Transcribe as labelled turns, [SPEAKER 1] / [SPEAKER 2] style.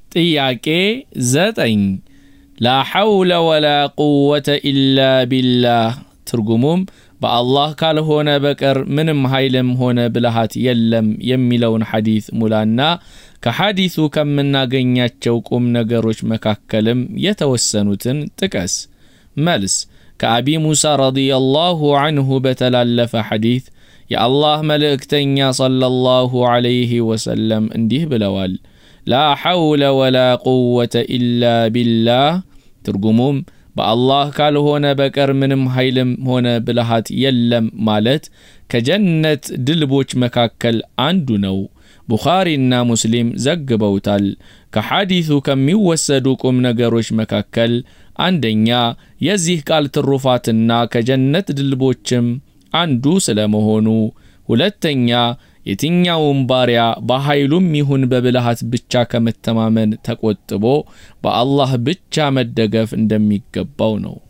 [SPEAKER 1] ጥያቄ ዘጠኝ ላ ሐውለ ወላ ቁወተ ኢላ ቢላህ ትርጉሙም በአላህ ካልሆነ በቀር ምንም ኃይልም ሆነ ብልሃት የለም የሚለውን ሐዲት ሙላና ከሐዲሱ ከምናገኛቸው ቁም ነገሮች መካከልም የተወሰኑትን ጥቀስ። መልስ ከአቢ ሙሳ ረዲየላሁ አንሁ በተላለፈ ሐዲት የአላህ መልእክተኛ ሰለላሁ ዐለይሂ ወሰለም እንዲህ ብለዋል፣ ላ ሐውለ ወላ ቁወተ ኢላ ቢላህ ትርጉሙም በአላህ ካልሆነ በቀር ምንም ኃይልም ሆነ ብልሃት የለም ማለት ከጀነት ድልቦች መካከል አንዱ ነው። ቡኻሪና ሙስሊም ዘግበውታል። ከሐዲሱ ከሚወሰዱ ቁም ነገሮች መካከል አንደኛ የዚህ ቃል ትሩፋትና ከጀነት ድልቦችም አንዱ ስለመሆኑ፣ ሁለተኛ የትኛውም ባሪያ በኃይሉም ይሁን በብልሃት ብቻ ከመተማመን ተቆጥቦ በአላህ ብቻ መደገፍ እንደሚገባው ነው።